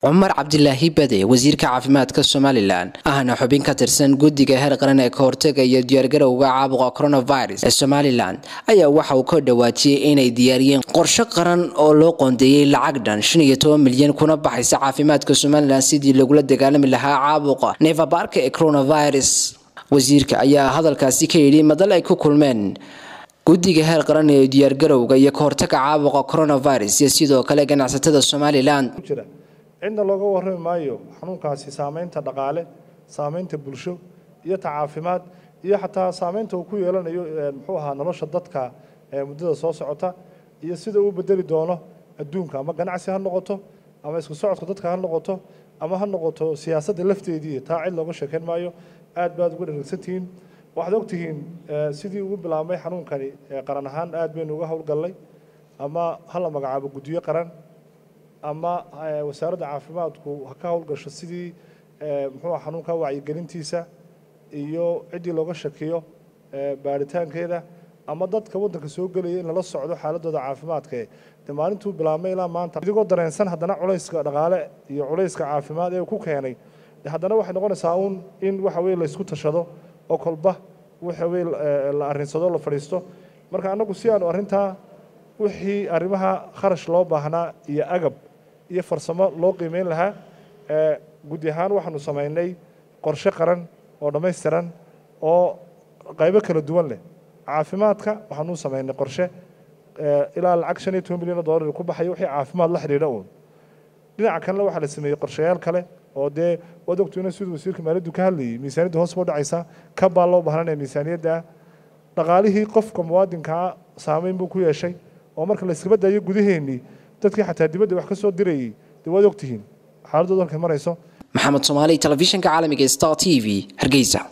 cumar cabdilaahi bade wasiirka caafimaadka somalilan ahna xubin ka tirsan guddiga heer qaran ee ka hortaga iyo diyaargarowga caabuqa coronavirus ee somalilan ayaa waxa uu ka dhawaajiyey inay diyaariyeen qorshe qaran oo loo qoondeeyey lacag dhan shan iyo toban milyan kuna baxaysa caafimaadka somalilan sidii lagula dagaalami lahaa caabuqa neefabaarka ee coronavirus wasiirka ayaa hadalkaasi ka yidhi madal ay ku kulmeen guddiga heer qaran ee diyaargarowga iyo ka hortaga caabuqa coronavirus iyo sidoo kale ganacsatada somalilan cidna looga warrami maayo xanuunkaasi saameynta dhaqaale saameynta bulsho iyo ta caafimaad iyo xataa saameynta uu ku yeelanayo muxuu ahaa nolosha dadka muddada soo socota iyo sida uu bedeli doono adduunka ama ganacsi ha noqoto ama isku socodka dadka ha noqoto ama ha noqoto siyaasadda lafteedii taa cid looga sheekayn maayo aad baad uga dharagsantihiin waxaad ogtihiin sidii ugu bilaabmay xanuunkani qaran ahaan aad baynu uga howlgallay ama hala magacaabo guddiyo qaran ama wasaaradda caafimaadku ha ka howlgasho sidii muxuu xanuunka wacyigelintiisa iyo ciddii looga shakiyo baaritaankeeda ama dadka waddanka soo gelaya in lala socdo xaaladooda caafimaadka de maalintuu bilaabmay ilaa maanta idigoo dareensan haddana culayska dhaqaale iyo culayska caafimaad ee ku keenay haddana waxay noqonaysaa uun in waxa weye laysku tashado oo kolba waxa weye la arrinsado la fadhiisto marka annagu si aanu arrintaa wixii arrimaha kharash loo baahnaa iyo agab iyo farsamo loo qiimeyn lahaa guddi ahaan waxaanu samaynay qorshe qaran oo dhammaystiran oo qaybo kala duwan leh caafimaadka waxaanu samaynay qorshe ilaa lacag shan iyo toban milyan oo dollar ku baxaya wixii caafimaad la xidhiidha uun dhinaca kalena waxaa la sameeyey qorshayaal kale oo dee waad ogtuna siduu wasiirka maaliyaddu ka hadlayay miisaaniyadda hoos boo dhacaysa ka baa loo baahnanaya miisaaniyadda dhaqaalihii qofka muwaadinkaa saameyn buu ku yeeshay oo marka la iskaba daayo gudaheennii dadkii xataa dibadda wax ka soo dirayay dee waad ogtihiin xaaladooda halkay marayso maxamed soomaali telefishinka caalamiga star t v hargeysa